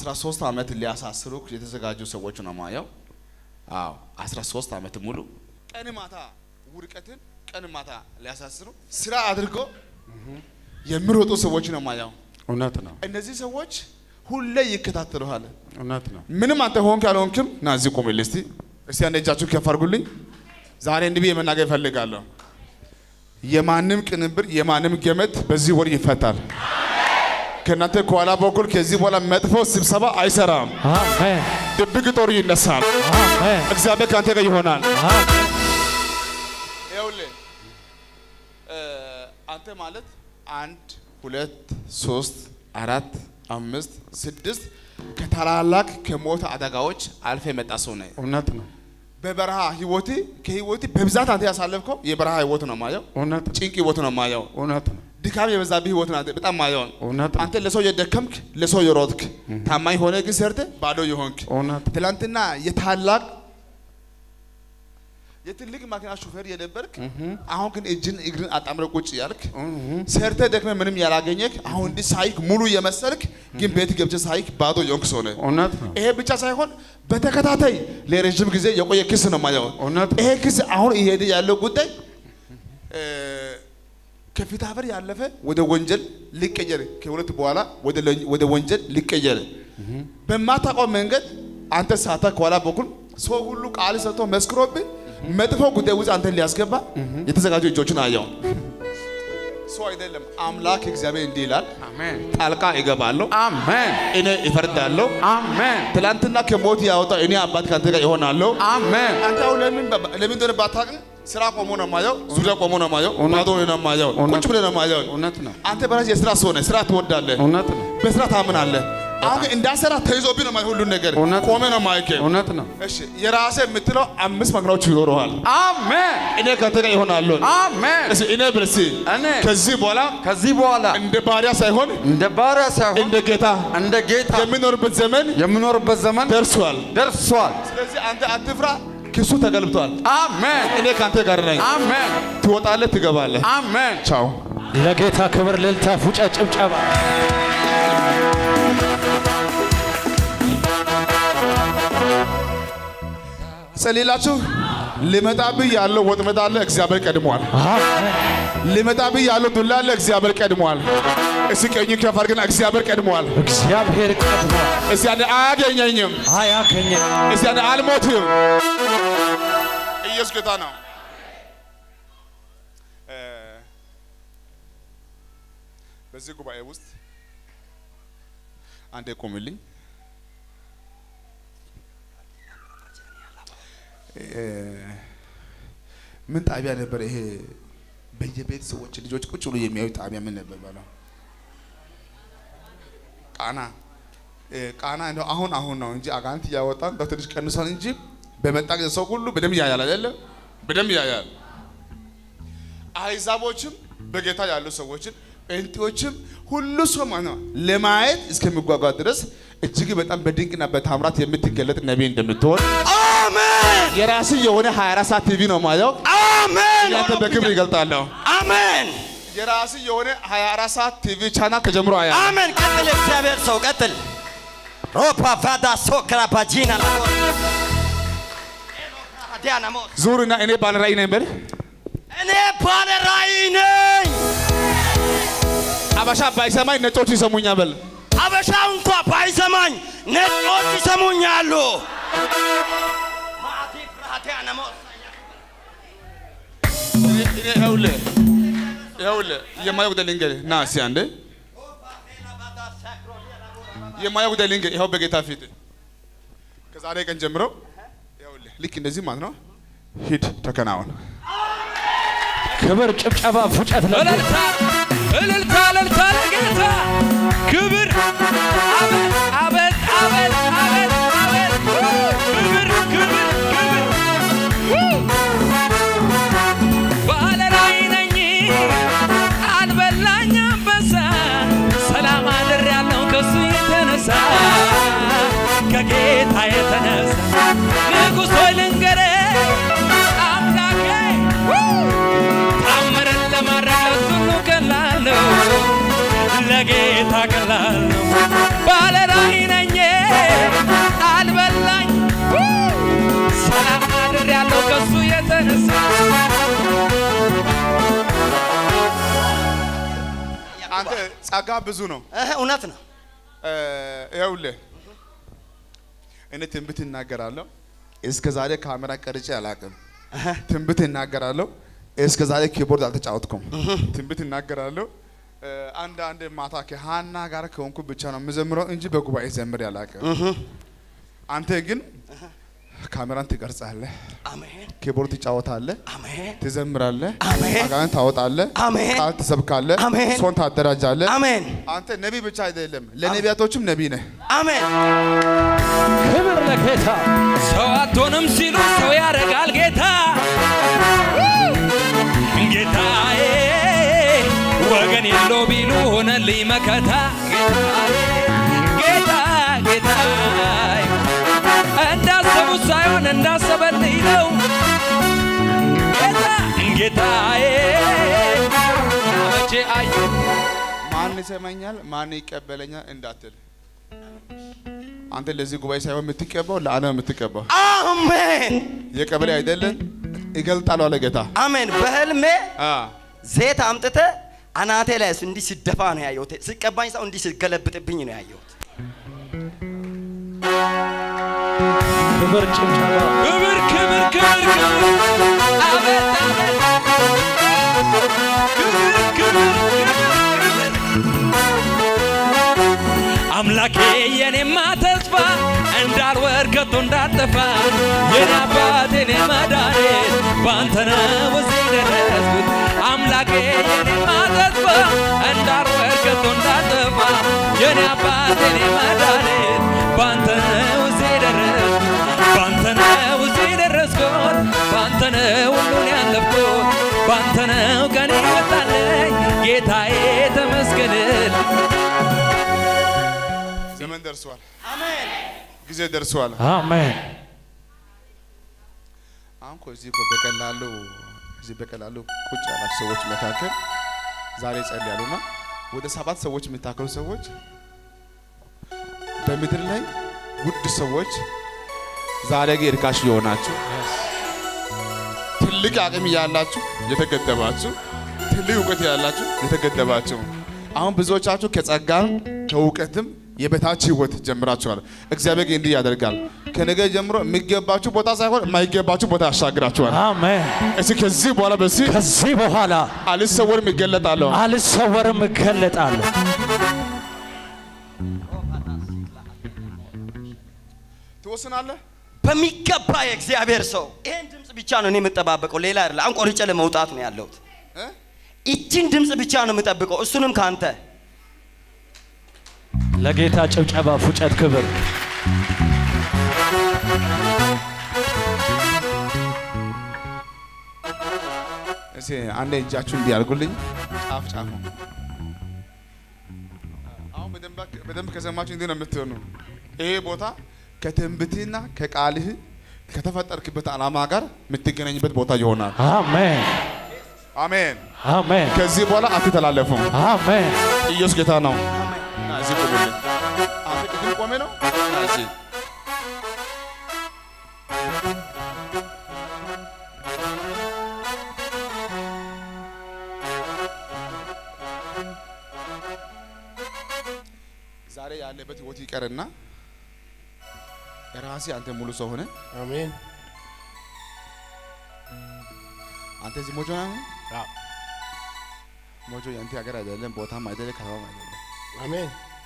13 ዓመት ሊያሳስሩ የተዘጋጁ ሰዎች ነው ማየው። አዎ 13 ዓመት ሙሉ ቀን ማታ ውድቀትን ቀን ማታ ሊያሳስሩ ስራ አድርጎ የሚሮጡ ሰዎች ነው ማየው። እውነት ነው። እነዚህ ሰዎች ሁሌ ይከታተሉሃል። እውነት ነው። ምንም አንተ ሆንክ ያልሆንክም ና እዚህ ቆምልኝ እስቲ እስቲ አንድ እጃችሁ ከፍ አድርጉልኝ። ዛሬ እንዲህ ብዬ መናገር እፈልጋለሁ። የማንም ቅንብር የማንም ገመድ በዚህ ወር ይፈታል። ከእናንተ ከኋላ በኩል ከዚህ በኋላ መጥፎ ስብሰባ አይሰራም። አሜን ድብቅ ጦር ይነሳል። አሜን እግዚአብሔር ከአንተ ጋር ይሆናል። አሜን ይኸውልህ እ አንተ ማለት አንድ ሁለት ሶስት አራት አምስት ስድስት ከታላላቅ ከሞት አደጋዎች አልፈ የመጣ ሰው ነህ። እውነት ነው። በበረሃ ህይወት ከህይወት በብዛት አንተ ያሳለፍከው የበረሃ ህይወት ነው ማየው። እውነት ነው። ጭንቅ ህይወት ነው ማየው። እውነት ነው። ድካም የበዛብህ ህይወት ነው አንተ በጣም ማየው። እውነት ነው። አንተ ለሰው የደከምክ ለሰው የሮጥክ ታማኝ ሆነ ግን ሰርተ ባዶ የሆንክ እውነት ትላንትና የታላቅ የትልቅ መኪና ሹፌር የነበርክ አሁን ግን እጅን እግርን አጣምረ ቁጭ ያልክ ሰርተ ደክመ ምንም ያላገኘክ አሁን እንዲህ ሳይክ ሙሉ የመሰልክ ግን ቤት ገብቼ ሳይክ ባዶ የሆንክ ሰው ነህ። እውነት ነው። ይሄ ብቻ ሳይሆን በተከታታይ ለረጅም ጊዜ የቆየ ክስ ነው ማየው። እውነት ይሄ ክስ አሁን እየሄደ ያለው ጉዳይ እ፣ ከፍትሐብሔር ያለፈ ወደ ወንጀል ሊቀየር ከሁለት በኋላ ወደ ለ- ወደ ወንጀል ሊቀየር በማታውቀው መንገድ አንተ ሳታ ከኋላ በኩል ሰው ሁሉ ቃል ሰጥቶ መስክሮብህ መጥፎ ጉዳይ ውስጥ አንተን ሊያስገባ የተዘጋጁ እጆችን አየው። ሰው አይደለም አምላክ እግዚአብሔር እንዲህ ይላል፣ አሜን። ጣልቃ እገባለሁ፣ አሜን። እኔ እፈርዳለሁ። አሜን። ትላንትና ከሞት ያወጣ እኔ አባት ከአንተ ጋር ይሆናለሁ። አሜን። አንተ አሁን ለምን በ- ለምን እንደሆነ ባታውቅም ስራ ቆሞ ነው የማየው፣ ዙሪያ ቆሞ ነው የማየው፣ ባዶ ነው የማየው፣ ቁጭ ብለህ ነው የማየው። እውነት ነው። አንተ በራስህ የስራ ሰው ነህ፣ ስራ ትወዳለህ፣ እውነት ነው። በስራ ታምናለህ። አሁን ግን እንዳሰራ ተይዞብህ ነው የማየው ሁሉን ነገር እውነት ነው። ቆመ ነው የማየው። እውነት ነው። እሺ የራስህ የምትለው አምስት መኪናዎች ይኖረዋል። አሜን። እኔ ከአንተ ጋር ይሆናለሁ። አሜን። እስኪ እኔ ብል እስኪ እኔ ከዚህ በኋላ ከዚህ በኋላ እንደ ባሪያ ሳይሆን እንደ ባሪያ ሳይሆን እንደ ጌታ እንደ ጌታ የሚኖርበት ዘመን የምኖርበት ዘመን ደርሷል። ደርሷል። ስለዚህ አንተ አትፍራ፣ ክሱ ተገልብቷል። አሜን። እኔ ከአንተ ጋር ነኝ። አሜን። ትወጣለህ፣ ትገባለህ። አሜን። ቻው። ለጌታ ክብር ልልታ ፉጨ ጭብጨባ ጸልላችሁ ሊመጣብህ ያለው ወጥመድ አለ፣ እግዚአብሔር ቀድሟል። አሜን ሊመጣብህ ያለው ዱላ አለ፣ እግዚአብሔር ቀድሟል። እስኪ ቀኝ ከፍ አድርግና እግዚአብሔር ቀድሟል። እግዚአብሔር ቀድሟል እስኪ አንዴ አያገኘኝም፣ አያገኘም እስኪ አንዴ አልሞትም። ኢየሱስ ጌታ ነው። እ፣ በዚህ ጉባኤ ውስጥ አንዴ ቁምልኝ። እ፣ ምን ጣቢያ ነበር ይሄ? በየቤት ሰዎች ልጆች ቁጭ ብሎ የሚያዩ ጣቢያ ምን ነበር ባለው? ቃና እ፣ ቃና እንደው አሁን አሁን ነው እንጂ አጋንንት እያወጣ እንደው ትንሽ ቀንሷል እንጂ በመጣ ጊዜ ሰው ሁሉ በደንብ ያያል አይደለ? በደንብ ያያል። አሕዛቦችም በጌታ ያሉ ሰዎችን ጴንጤዎችም ሁሉ ሰው ማለት ነው ለማየት እስከሚጓጓ ድረስ እጅግ በጣም በድንቅና በታምራት የምትገለጥ ነቢይ እንደምትሆን አሜን የራስህ የሆነ 24 ሰዓት ቲቪ ነው ማየው። አሜን ያንተ በክብር ይገልጣለሁ። አሜን የራስህ የሆነ 24 ሰዓት ቲቪ ቻናል ከጀምሮ አያ አሜን። ቀጥል፣ እግዚአብሔር ሰው ቀጥል። ሮፓ ቫዳ ሶክራ ባጂና ናሞስ ዲያናሞስ ዙርና እኔ ባለ ራእይ ነኝ በል። እኔ ባለ ራእይ ነኝ። አበሻ ባይሰማኝ ነጮች ይሰሙኛል በል። አበሻው እንኳ ባይሰማኝ ነጮች ይሰሙኛሉ። ማቲ ፍራዲያናሞስ እኔ ይኸውልህ ይኸውልህ የማየው ጉዳይ ልንገርህ። ና እስኪ አንዴ የማየው ጉዳይ ልንገርህ። ይኸው በጌታ ፊት ከዛሬ ቀን ጀምሮ ይኸውልህ ልክ እንደዚህ ማለት ነው። ሂድ ተከናወን። ክብር ጭብጨባ ፉጨት ለጌታ እልልታ እልልታ እልልታ ለጌታ ክብር አቤት አቤት አቤት አቤት አቤት ክብር ክብር ክብር ባለ ራእይ ነኝ አልበላኝ አንበሳ ሰላም አድሬያለሁ ከሱ የተነሳ ከጌታ የተነሳ ንጉሥ ሆይ ልንገርህ አምላኬ ታምርን ለማድረግ ለሁሉ ቀላል ነው፣ ለጌታ ቀላል ነው። ባለ ራእይ ነኝ ደስ አንተ ጸጋ ብዙ ነው። እህ፣ እውነት ነው። እ፣ ይኸውልህ እኔ ትንቢት እናገራለሁ። እስከ ዛሬ ካሜራ ቀርጬ አላውቅም። ትንቢት እናገራለሁ። እስከ ዛሬ ኪቦርድ አልተጫወትኩም። ትንቢት እናገራለሁ። እ፣ አንድ አንድ ማታ ከሀና ጋር ከሆንኩ ብቻ ነው የምዘምረው እንጂ በጉባኤ ዘምሬ አላውቅም። አንተ ግን ካሜራን ትቀርጻለህ፣ አሜን ኪቦርድ ትጫወታለህ፣ አሜን ትዘምራለህ፣ አሜን። አጋንንት ታወጣለህ፣ አሜን። ቃል ትሰብካለህ፣ አሜን። ሰውን ታደራጃለህ። አሜን አንተ ነቢይ ብቻ አይደለም፣ ለነቢያቶችም ነቢይ ነህ። አሜን። ክብር ለጌታ ሰው አትሆንም ሲሉ ሰው ያደርጋል ጌታ ጌታዬ ወገን የለው ቢሉ ሆነልኝ መከታ ጌታ ጌታ እንዳሰቡት ሳይሆን እንዳሰበልኝ ነው ጌታ ጌታዬ መቼ አዩ ማን ይሰማኛል፣ ማን ይቀበለኛል እንዳትል። አንተ ለዚህ ጉባኤ ሳይሆን የምትቀባው ለዓለም የምትቀባው አሜን የቀበሌ አይደለም። ይገልጣሉ አለ ጌታ። አሜን። በህልሜ አ ዘይት አምጥተ አናቴ ላይ እንዲህ ሲደፋ ነው ያየሁት። ሲቀባኝ ሰው እንዲህ ሲገለብጥብኝ ነው ያየሁት። ክብር ጭብጨባ ክብር ክብር ክብር ክብር አቤት አቤት ክብር ክብር አምላኬ የኔማ ተስፋ እንዳልወር ከቶ እንዳልጠፋ የኔ አባት የኔ መድኃኒት ባንተ ነው እዚህ ደረስኩት አምላኬ የኔማ ተስፋ እንዳልወር ከቶ እንዳልጠፋ የኔ አባት የኔ መድኃኒት ባንተ ነው እዚህ ደረስኩት ባንተ ነው እዚህ ደረስኩት ባንተ ነው ሁሉን ያለፍኩት ባንተ ነው ቀኔ ወጣለኝ ጌታዬ ተመስገንል ዘመን ደርሷል፣ አሜን ጊዜ ደርሷል። አሜን አሁን እኮ እዚህ እኮ በቀላሉ እዚህ በቀላሉ ቁጭ ያላችሁ ሰዎች መካከል ዛሬ ጸልያሉና ወደ ሰባት ሰዎች የሚታከሉ ሰዎች በምድር ላይ ውድ ሰዎች ዛሬ ግን እርካሽ የሆናችሁ ትልቅ አቅም ያላችሁ የተገደባችሁ ትልቅ እውቀት ያላችሁ የተገደባችሁ አሁን ብዙዎቻችሁ ከጸጋም ከእውቀትም የበታች ህይወት ጀምራችኋል። እግዚአብሔር ግን እንዲህ ያደርጋል። ከነገ ጀምሮ የሚገባችሁ ቦታ ሳይሆን የማይገባችሁ ቦታ ያሻግራችኋል። አሜን እስኪ ከዚህ በኋላ በዚህ ከዚህ በኋላ አልሰወርም ይገለጣለሁ። አልሰወርም እገለጣለሁ ትወስናለህ። በሚገባ የእግዚአብሔር ሰው ይሄን ድምፅ ብቻ ነው እኔ የምጠባበቀው፣ ሌላ አይደለ። አሁን ቆርጬ ለመውጣት ነው ያለሁት። እ? ይችን ድምፅ ብቻ ነው የምጠብቀው፣ እሱንም ከአንተ ለጌታ ጭብጨባ ፉጨት ክብር እስኪ አንዴ እጃችሁ እንዲህ አድርጉልኝ። ጫፍ ጫፍ አሁን በደንብ- በደንብ ከሰማችሁ እንዲህ ነው የምትሆኑ። ይሄ ቦታ ከትንቢትና ከቃልህ ከተፈጠርክበት ዓላማ ጋር የምትገናኝበት ቦታ ይሆናል። አሜን አሜን። አሜን ከዚህ በኋላ አትተላለፉም። አሜን ኢየሱስ ጌታ ነው። እና እዚህ ቆምልኝ። አንተ ቅድም ቆሜ ነው እና እዚህ ዛሬ ያለበት ህይወት ይቀርና ራሴ አንተ ሙሉ ሰው ሆነ። አሜን አንተ እዚህ ሞጆ ነህ። ሞጆ የአንተ ሀገር አይደለም፣ ቦታም አይደለም፣ ከተማም አይደለም። አሜን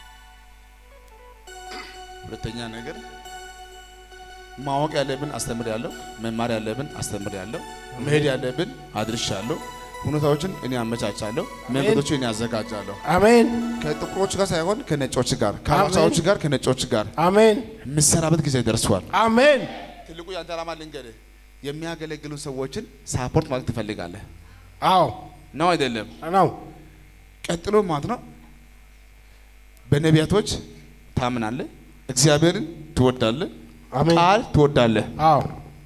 ሁለተኛ ነገር ማወቅ ያለብን አስተምር ያለው መማር ያለብን አስተምር ያለው መሄድ ያለብን አድርሻለሁ። ሁኔታዎችን እኔ አመቻቻለሁ፣ መንገዶችን እኔ አዘጋጃለሁ። አሜን ከጥቁሮች ጋር ሳይሆን ከነጮች ጋር፣ ከሀበሻዎች ጋር ከነጮች ጋር አሜን የምሰራበት ጊዜ ደርሷል። አሜን ትልቁ የአንተ ዓላማ ልንገርህ፣ የሚያገለግሉ ሰዎችን ሳፖርት ማለት ትፈልጋለህ አዎ ነው አይደለም? ነው ቀጥሎ ማለት ነው በነቢያቶች ታምናለህ፣ እግዚአብሔርን ትወዳለህ፣ አሜን ቃል ትወዳለህ። አዎ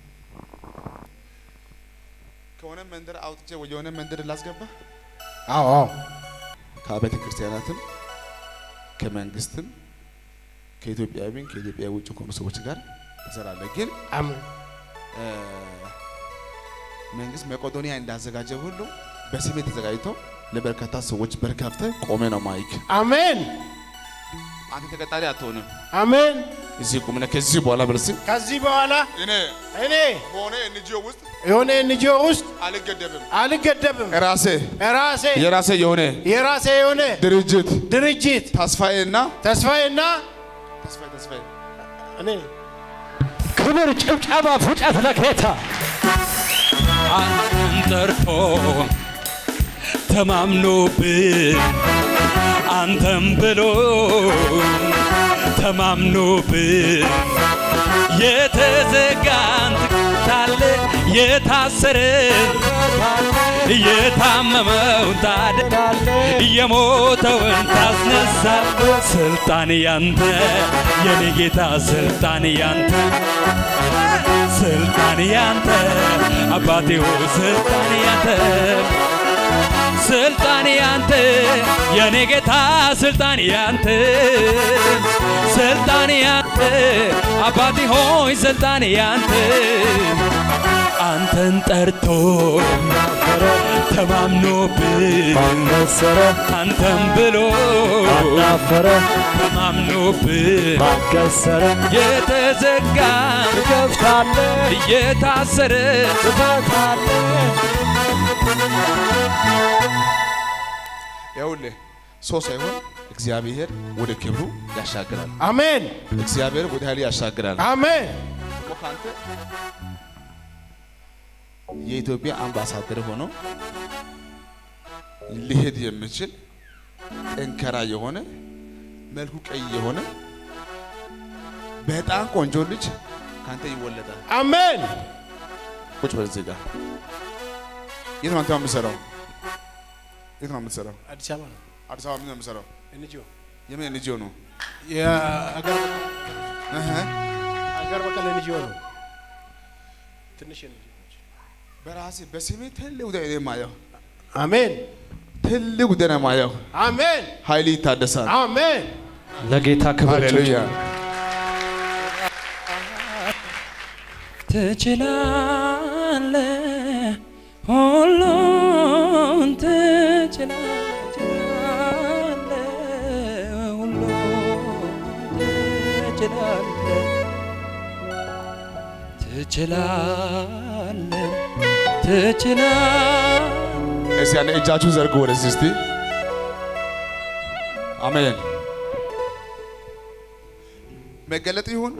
ከሆነ መንደር አውጥቼ ወደ የሆነ መንደር ላስገባ አዎ አዎ ከአብያተ ክርስቲያናትም ከመንግስትም ከኢትዮጵያዊም ከኢትዮጵያ ውጭ ከሆኑ ሰዎች ጋር ትሰራለህ። ግን አሜን እ፣ መንግስት መቄዶንያ እንዳዘጋጀ ሁሉ በስሜ ተዘጋጅቶ ለበርካታ ሰዎች በር ከፍተህ ቆሜ ነው ማይክ። አሜን አንተ ተቀጣሪ አትሆንም። አሜን። እዚህ ቁምነ ከዚህ በኋላ በርሲ ከዚህ በኋላ እኔ እኔ በሆነ ኤንጂኦ ውስጥ የሆነ ኤንጂኦ ውስጥ አልገደብም። አልገደብም። ራሴ ራሴ የራሴ የሆነ የራሴ የሆነ ድርጅት ድርጅት ተስፋዬና ተስፋዬና ተስፋዬ ተስፋዬ እኔ ክብር፣ ጭብጨባ፣ ፉጨት ለጌታ አንተን ጠርቶ ተማምኖብን አንተም ብሎ ተማምኖብን የተዘጋን ታለ የታሰረን የታመመውን ታድናለ የሞተውን ታስነሳል ስልጣን ያንተ የኔ ጌታ ስልጣን ያንተ ስልጣን ያንተ አባቴ ሆይ ስልጣን ያንተ ስልጣን ያንተ የኔ ጌታ ስልጣን ያንተ ስልጣን ያንተ አባቴ ሆይ ስልጣን ያንተ አንተን ጠርቶ ተማምኖብን መሰረ አንተም ብሎ አናፈረ ተማምኖብን ማከሰረ የተዘጋ ትከፍታለ እየታሰረ ትፈታለ ይኸውልህ ሰው ሳይሆን እግዚአብሔር ወደ ክብሩ ያሻግራል። አሜን እግዚአብሔር ወደ ኃይሉ ያሻግራል። አሜን ደግሞ ከአንተ የኢትዮጵያ አምባሳደር ሆኖ ሊሄድ የሚችል ጠንከራ የሆነ መልኩ ቀይ የሆነ በጣም ቆንጆ ልጅ ከአንተ ይወለዳል። አሜን ቁጭ በል እዚህ ጋር። የት ነው አንተ የምትሰራው? የት ነው የምትሰራው? አዲስ አበባ ነው አዲስ አበባ ምን ነው የምትሰራው? ኤንጂኦ የምን ኤንጂኦ ነው? የአገር እህ አገር በቀል ኤንጂኦ ነው ትንሽ ኤንጂኦ በራሴ በስሜ ትልቅ ጉዳይ ነው የማየው። አሜን ትልቅ ጉዳይ ነው የማየው። አሜን ኃይል ይታደሳል። አሜን ለጌታ ክብር ሃሌሉያ። ትችላለ ሁሉን ትችላለ ሁሉን ትችላለ ትችላለ ትችላለ እስቲ ያለ እጃችሁን ዘርጉ ወደዚህ እስቲ። አሜን። መገለጥ ይሁን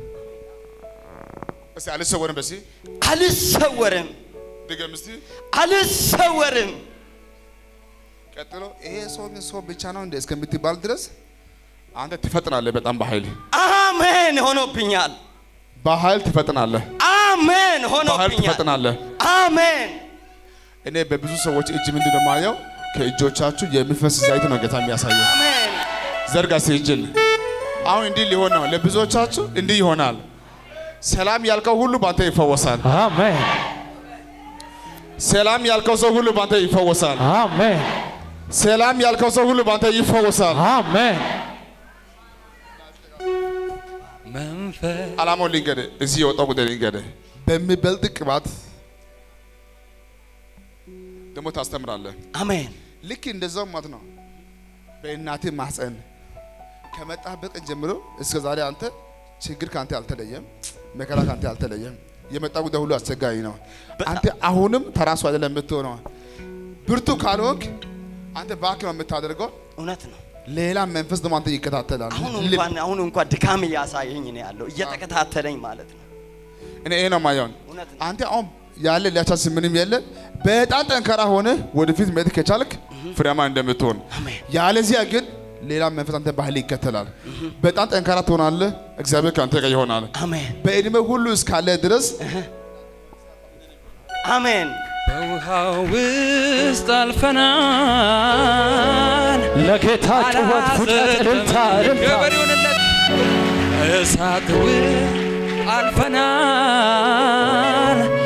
እስቲ አልሰወርም። በሲ አልሰወርም ድገም እስቲ። አልሰወርም ቀጥሎ ይሄ ሰው ግን ሰው ብቻ ነው እንደ እስከምትባል ድረስ አንተ ትፈጥናለህ። በጣም በኃይል አሜን ሆኖብኛል በኃይል ትፈጥናለህ። አሜን በኃይል ሆኖብኛል ትፈጥናለህ። አሜን እኔ በብዙ ሰዎች እጅ ምንድን ነው የማየው? ከእጆቻችሁ የሚፈስ ዘይት ነው ጌታ የሚያሳየው። አሜን ዘርጋ እስቲ እጅን። አሁን እንዲህ ሊሆን ነው። ለብዙዎቻችሁ እንዲህ ይሆናል። ሰላም ያልከው ሁሉ ባንተ ይፈወሳል። አሜን ሰላም ያልከው ሰው ሁሉ ባንተ ይፈወሳል። አሜን ሰላም ያልከው ሰው ሁሉ ባንተ ይፈወሳል። አሜን መንፈስ አላማው ልንገርህ፣ እዚህ የወጣው ጉዳይ ልንገርህ። በሚበልጥ ቅባት ደግሞ ታስተምራለህ። አሜን ልክ እንደዛው ማለት ነው። በእናትህ ማህፀን ከመጣህበት ቀን ጀምሮ እስከ ዛሬ አንተ ችግር ከአንተ አልተለየም፣ መከራ ከአንተ አልተለየም። የመጣ ጉዳይ ሁሉ አስቸጋሪ ነው። አንተ አሁንም ተራሱ አይደለም የምትሆነው። ብርቱ ካልሆንክ አንተ ባክ ነው የምታደርገው። እውነት ነው ሌላ መንፈስ ደግሞ አንተ ይከታተላል። አሁን ልብ- እንኳን አሁን እንኳን ድካም እያሳየኝ ነው ያለው እየተከታተለኝ ማለት ነው እኔ ይሄ ነው ማየውን እውነት ነው አንተ አሁን ያለ ሊያቻስ ምንም የለ። በጣም ጠንካራ ሆነ ወደፊት መሄድ ከቻልክ ፍሬያማ እንደምትሆን፣ አሜን ያለዚያ ግን ሌላ መንፈስ አንተ ባህል ይከተላል። በጣም ጠንካራ ትሆናለህ። እግዚአብሔር ከአንተ ጋር ይሆናል። አሜን በእድሜ ሁሉ እስካለ ድረስ አሜን በውሃው ውስጥ አልፈናል ለጌታ ጩኸት፣ ፉጨት፣ እልልታ እልልታ ገበር ይሁንለት እሳት ውስጥ አልፈናል